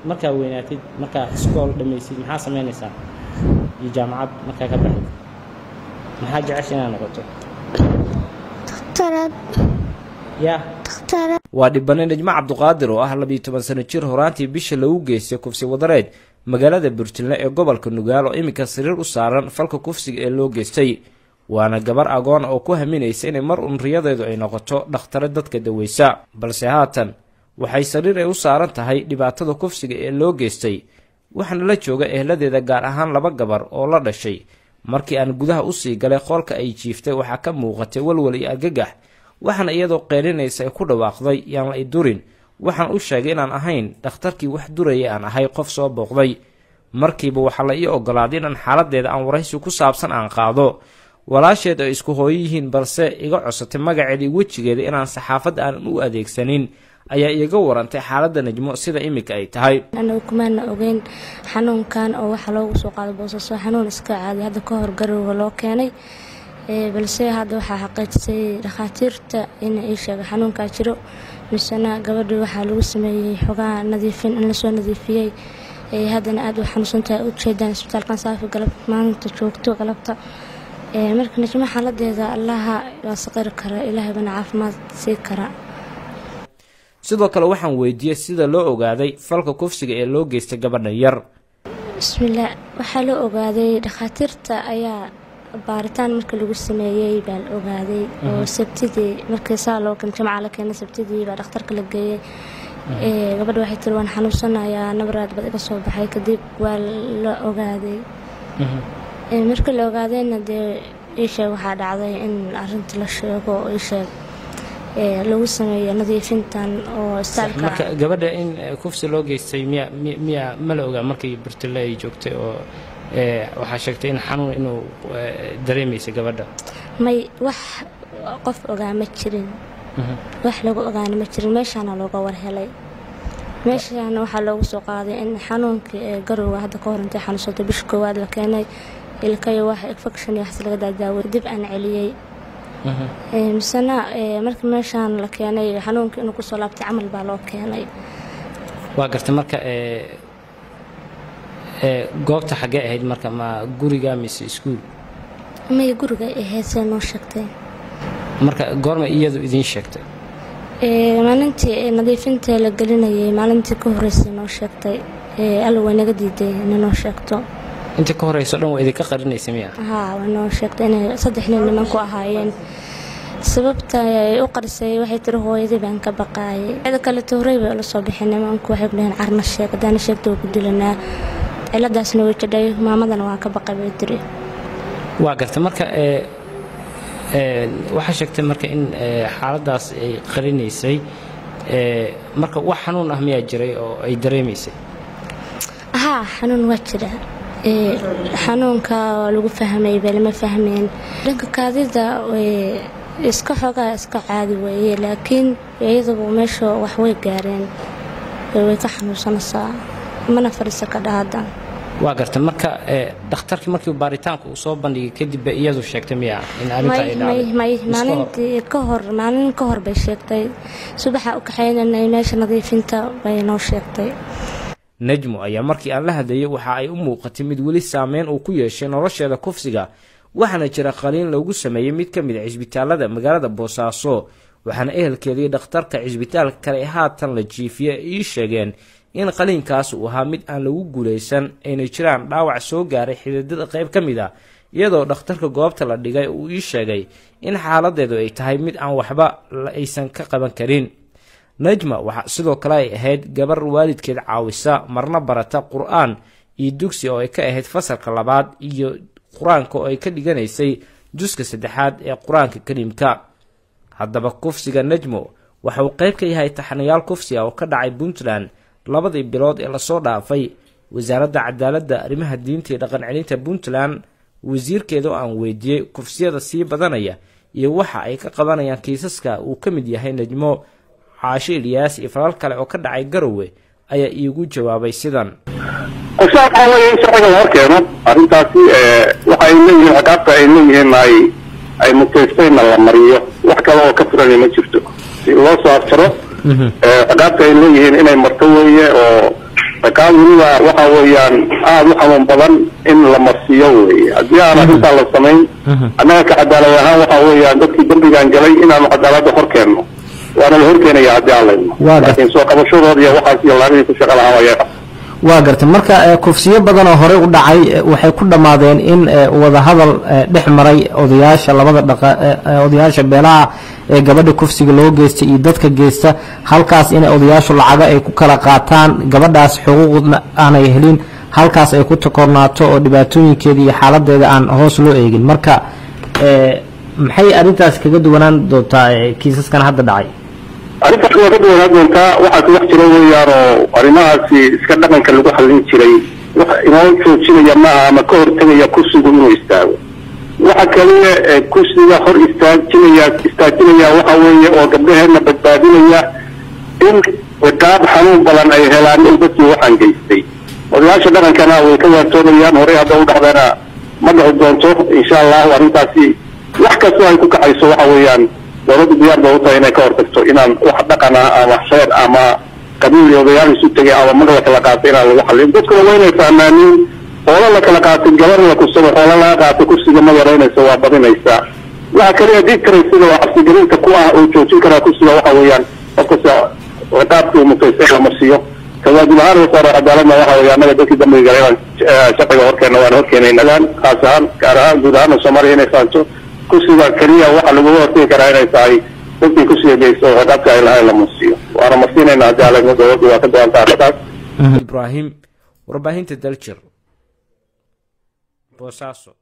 markaa weynaatid markaa iskool dhammaysid maxaa samaynaysaa iyo jaamacad markaa ka baxid maxaa jecesha inaad noqoto dhakhtarad yaa dhakhtarad waa dhibane najmo cabduqaadir oo ah labiyo toban sano jir horaantii bisha lagu geystay kufsi wadareed magaalada burjilne ee gobolka nugaal oo iminka sariir u saaran falka kufsiga ee loo geystay waana gabar agoon oo ku haminaysa inay mar un riyadeedu ay noqoto dhakhtare dadka daweysa balse haatan waxay sariir ay u saaran tahay dhibaatada kufsiga ee loo geystay waxaana la jooga ehladeeda gaar ahaan laba gabar oo la dhashay markii aan gudaha usii galay qoolka ay jiiftay waxaa ka muuqatay walwal iyo argagax waxaana iyadoo qeylinaysa ay ku dhawaaqday yaan la i durin waxaan u sheegay inaan ahayn dhakhtarkii wax duraya aan ahay qof soo booqday markiiba waxaa la ii ogolaaday inaan xaaladeeda aan waraysi ku saabsan aan qaado walaasheed ay isku hooyo yihiin balse iga cosatay magaceeda iyo wejigeeda inaan saxaafadda aanan u adeegsanin ayaa iiga warantay xaaladda najmo sida iminka ay tahay anagu kumaana ogeyn xanuunkan oo waxaa loogu soo qaado boosaaso xanuun iska caadi hadda ka hor garowga loo keenay Ee, balse hadda waxaa xaqiijisay dhakhaatiirta in ii sheega xanuunkaa jiro misena gabadhii waxaa lagu sameeyey xogaha nadiifin in lasoo nadiifiyey Ee, haddana aada u xanuunsantahay u jeedaan isbitaalkan saafi galab maalinta joogto galabta Ee, marka najmo xaaladeeda allaha waa saqiri kara ilaahay bana caafimaad sii kara sidoo kale waxaan weydiiyey sida loo ogaaday falka kufsiga ee loo geystay gabadhan yar bismillaah waxaa la ogaaday dhakhaatiirta ayaa baaritaan markii lagu sameeyey baa la ogaaday oo sabtidii markii saa loo kan jamca la keenay sabtidii baa dhakhtarka la geeyey Ee, gabadha waxay tiri waan xanuunsanayaa nabaraad bad iga soo baxay kadib waa la ogaaday Ee, markii la ogaadayna dee iisheeg waxaa dhacday in arinta la sheego oo iisheeg ee, lagu sameeyo nadiifintan oo istaalka marka gabadha in eh, kufsi loo geystay miya mi- miya ma la ogaa markii burtile ay joogtay oo eh, waxaa sheegtay in xanuun inuu eh, dareemaysay gabadha may wax qof ogaa ma jirin wax lagu ogaana ma jirin meeshaana looga warhelay meeshaana waxaa loogu soo qaaday in xanuunkii ee garowga hadda ka hor intay xanuunsatay bisha koowaad la keenay ilkayo wax infection iyo waxas laga daadaaway dib aan celiyey Ee, misena ee, markii meeshaan la keenay xanuunkii inuu kusoo laabtay camal baa loo keenay waa gartay marka eh, eh, goobta xaggee ahayd marka ma guriga mise iskuul may guriga ay heesee noo sheegtay marka goorma iyadu idiin sheegtay Ee, maalintii ee nadiifinta la gelinayay maalintii ka horreysay noo sheegtay Ee, alla way naga diiday inay noo sheegto inta ka horeyso dhan waa idinka qarinaysa miya haa way noo sheegtay inay saddex nin nimanku ahaayeen sababta ay u qarisay waxay tiri hooyadii baan ka baqaayay cida kale towray bay ula soo bixin nimanku waxay ku dhaheen carna sheeg haddaana sheegta waa ku dilanaa ciladaasna way jadhay maamadana waa ka baqay bay tiri waa gartay marka eh, eh, waxaa sheegtay marka in eh, xaaladaas ay qarinaysay eh, marka wax xanuun ah miyaa jiray oo ay dareemaysay haa xanuun waa jira Ee, xanuunka waa lagu fahmay bee lama fahmeen dhanka kaadida way iska xoogaa iska caadi weeye laakiin iyaduba meesha wax way gaareen Ee, way ka xanuunsanaysaa mana fadhiisa ka dhahada waa gartay marka eh, dhakhtarkii markii baaritaanka uu soo bandhigay kadib bay iyadu sheegtay miya in arrinta ay may may dhacday may Iska hor. maalintii ka hor maalin ka hor bay sheegtay subaxa u kaxaynanay meesha nadiifinta bay noo sheegtay najmo ayaa markii aan la hadlayay waxa ay u muuqatay mid weli saameyn uu ku yeeshay nolosheeda kufsiga waxaana jira qaliin loogu sameeyey mid ka mid a cisbitaalada magaalada boosaaso waxaana ehelkeedii dhakhtarka cisbitaalka kale ee haatan la jiifiye ay ii sheegeen in qaliinkaas uu ahaa mid aan lagu guulaysan ayna jiraan dhaawac soo gaaray xididada qayb ka mid ah iyadoo dhakhtarka goobta la dhigay uu ii sheegay in xaaladeedu ay tahay mid aan waxba la aysan ka qaban karin najma waxaa sidoo kale ay ahayd gabar waalidkeed caawisa marna barata qur-aan iyo dugsi oo ay ka ahayd fasalka labaad iyo qur-aanka oo ay ka dhiganaysay juska saddexaad ee qur-aanka kariimka haddaba kufsiga najmo waxa uu qayb ka yahay taxanayaal kufsi ah oo ka dhacay puntland labadii bilood ee lasoo dhaafay wasaaradda cadaaladda arrimaha diinta iyo dhaqan celinta puntland wasiirkeeda oo aan weydiiyey kufsiyada sii badanaya iyo waxa ay ka qabanayaan kiisaska uu ka mid yahay najmo caasho ilyaas iyo falal kale oo ka dhacay garowe ayaa iigu jawaabay sidan qorshaha waxaa weeye in sharciga la horkeeno arrintaasi waxa ay leeyihiin ciqaabta ay leeyihiin ay ay mutaystayna la mariyo wax kale oo ka furani ma jirto si loo soo afjaro ciqaabta ay leeyihiin inay marto weeye oo ciqaab weliba waxa weeyaan aada u xanuun badan in la marsiiyo weeye haddii aan arrintaa la samayn annaga ka cadaalad ahaan waxa weeyaan dadkii dembigaan galay inaanu cadaaladda hor keenno waana la horkeenaya haddii aan layno Waa gar- laakiin soo qabashadooda iyo waxaas iyo laabihii ku shaqa lahaa ayaa waa gartay marka eh, kufsiyo badan oo horey u dhacay eh, waxay ku dhammaadeen in eh, wadahadal eh, dhex maray odayaasha labada dhaqa eh, eh, odayaasha beelaha ee gabadha kufsiga loo geystay iyo dadka geysta halkaas inay odayaashu lacago ay ku kala qaataan gabadhaas xuquuqna aanay helin halkaas ay ku takornaato oo dhibaatooyinkeeda iyo xaaladeeda aan hoos loo eegin marka eh, maxay arrintaas kaga duwanaan doontaa eh, kiisaskan hadda dhacay arrintaas waa ka duwanaan doontaa waxaa ku wax jira weeyaan oo arrimahaasi iska dhaqanka lagu xallin jiray wax inoo joojinaya maaha ama ka hortegaya kursigu inuu istaago waxa kaliya ee kursiga hor istaajinaya istaajinaya waxa weeye oo gabdhaheena badbaadinaya in ciqaab xanuun badan ay helaan in dadkii waxaan geystay odayaasha dhaqankana way ka waantoobayaan horey hadda u dhacdeena ma dhici doonto insha allahu arrintaasi wax kastoo ay ku kacayso waxa weeyaan dowladdu diyaar bay u tahay inay ka hortagto inaan wax dhaqan ah ama reer ama qabiil iyo odayaal isu tegay ama mag la kala qaatay inaan lagu xallin dadkuna waa inay fahmaaniin hoola la kala qaatay gabar la kursado hoola laga qaatay kursiga ma yaraynayso waa badinaysaa waxa kaliya dictaracyada oo cabsigelinta ku ah oo joojin karaa kursiga waxa weeyaan qofkasta ciqaabkii uu mutaystay la marsiiyo kawaajib ahaan wasaare cadaaladna waxa weeye annaga dadkii dambiga galay inaan eh, sharciga horkeena waan horkeenaynagaan khaas ahaan gaar ahaan guud ahaana soomaaliya inay fahanto kursiga keliya waxa laguga hortegi karaa inay tahay dadkii kursiga geysto oo ciqaabka ay lahayn la marsiiyo waana marsiinayna haddii alegno dowladdu waa ka go-an tahay arrintaas ibraahim warbaahinta daljir boosaaso